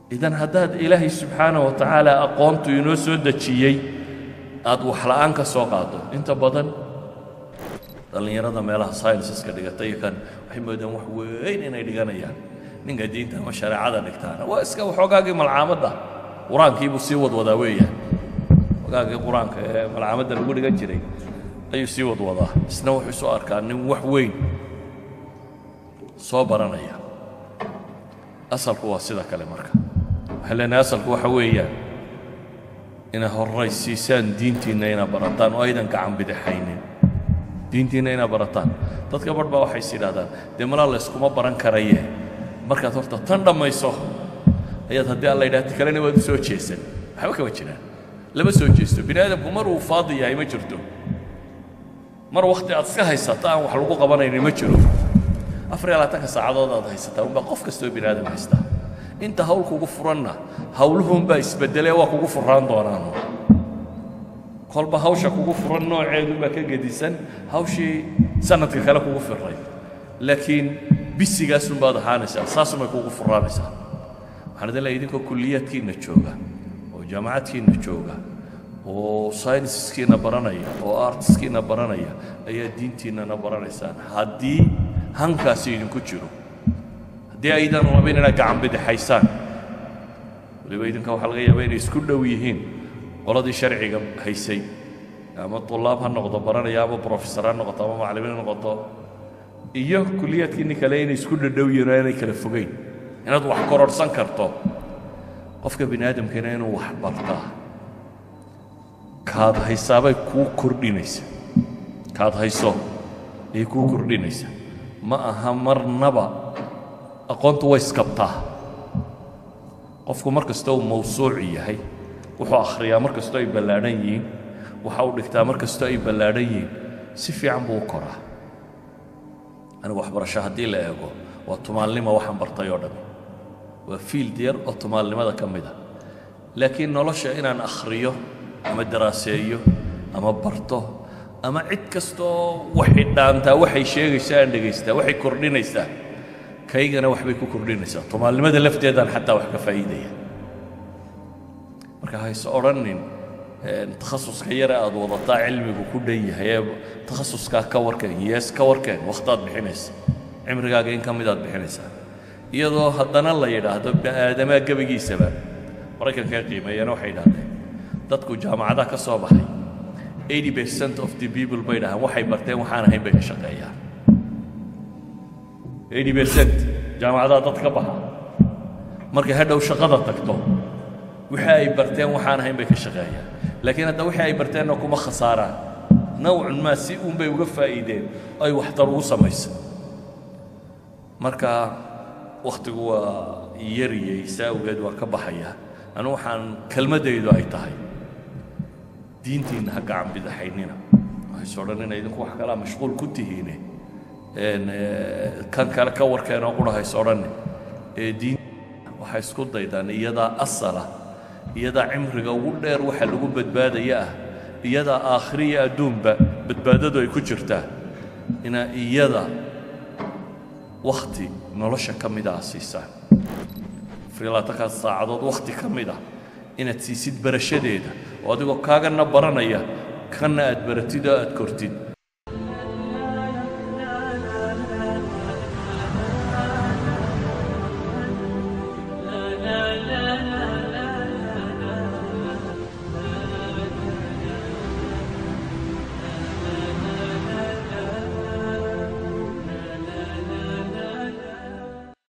idan haddaad ilaahay subxaana wa tacaala aqoontu inoo soo dejiyey aad waxla'aan ka soo qaado inta badan dhallinyarada meelaha scienceska dhigata iyo kan waxay moodaan wax weyn inay dhiganayaan ninka diinta ama shareecada dhigtaana waa iska waxoogaagii malcaamadda qur-aankii buu sii wadwadaa weeyaan waxoogaagii qur-aanka ee malcaamadda lagu dhigan jiray ayuu sii wadwadaa isna wuxuu soo arkaa nin wax weyn soo baranaya asalku waa sida kale marka waxaan leenahay asalku waxa weeyaan inay horraysiisaan diintiinna inaa barataan oo aydan gacan bidixaynin diintiinna inaa barataan dadka barh baa waxay is yidhahdaan dee malaa layskuma baran karaye markaad horta tan dhammayso ayaad haddii alla yidhahda kalena waad u soo jeesan waxba kama jiraan lama soo jeesto bini aadamku mar uu faadi yahay ma jirto mar wakhti aad iska haysato aan wax lagu qabanaynin ma jiro afar iyo labaatanka saacadood aad haysataa unbaa qof kastoo bini aadam haystaa inta hawl kugu furanna hawluhunbaa isbeddelee waa kugu furraan doonaanu kolba hawsha kugu furan nooceedunbaa ka gedisan hawshii sanadka kale kugu firray laakiin bisigaasunbaad ahaanaysaa saasunbay kugu furraanaysaa waxaan idin leeyahay idinkoo kulliyaadkiinna jooga oo jaamacadkiinna jooga oo sayniskiina baranaya oo artiskiina baranaya ayaa diintiinnana baranaysaan haddii hankaasi idinku jiro haddii aydan rabin inaad gacan bidixaysaan waliba idinka waxaa laga yaaba inay isku dhow yihiin qoladii sharciga haysay ama tulaab ha noqdo baranaya ama brofesor ha noqoto ama macallimiin ha noqoto iyo kulliyaadkiinni kale inay isku dhadhow yihiin oo inay kala fogeyn inaad wax kororhsan karto qofka bini aadamkana inuu wax bartaa kaad haysaabay kuu kordhinaysa kaad hayso ayay kuu kordhinaysa ma aha marnaba aqoontu way iskabtaa qofku mar kasta uu mawsuuc yahay wuxuu akhriyaa mar kastoo ay ballaadhan yihiin waxa uu dhigtaa mar kastoo ay ballaadhan yihiin si fiican buu u koraa anigu waxbarasho haddii la eego waa tumaalnima waxaan bartay oo dhan waa fiild yar oo tumaalnimada ka mid a laakiin nolosha inaan akhriyo ama daraaseeyo ama barto ama cid kastoo waxay dhaantaa waxay sheegaysaa aan dhegaystaa waxay kordhinaysaa kaygana waxbay ku kordhinaysaa tumaalnimada lafteedaan xataa wax ka faa'iidaya marka hayse odhanin takhasuska yare aad wadataa cilmigu ku dhan yahay ee takhasuskaa ka warkeen yees ka warkeen wakhtaad bixinaysa cimrigaaga in ka midaad bixinaysaa iyadoo haddana la yidhaahdo bini'aadamaa gebigiisaba maraykanka qiimeeyana waxay idhahdeen dadku jaamacadaha ka soo baxay 80 percent of the people bay dhahaan waxay barteen waxaan ahayn bay ka shaqeeyaan 80 percent jaamacadaha dad ka baxa markay hadhow shaqada tagto wixii ay barteen waxaan ahayn bay ka shaqeeyaan laakiin hadda wixii ay barteenna kuma khasaaraan nawcun maa si uun bay uga faa'iideen ay waxtar ugu samaysa marka wakhtigu waa yariyey saa awgeed waa ka baxaya anu waxaan kelmaddaydu ay tahay diintiinna ha gacan bidaxaynina waxayso odhan ina idinku wax kalaa mashquul ku tihiine kan kale ka warkeenoo qura hayso odhanne ee diin waxay isku daydaan iyadaa asala iyadaa cimriga ugu dheer waxa lagu badbaadaya ah iyadaa aakhiriya adduunba badbaadadu ay ku jirtaa inaa iyada wakhti nolosha ka mida a siisaan afariylaatankaas saacadood wakhti ka mid ah inaad siisid barashadeeda oo adigoo kaagana baranaya kanna aad baratid oo aad kortid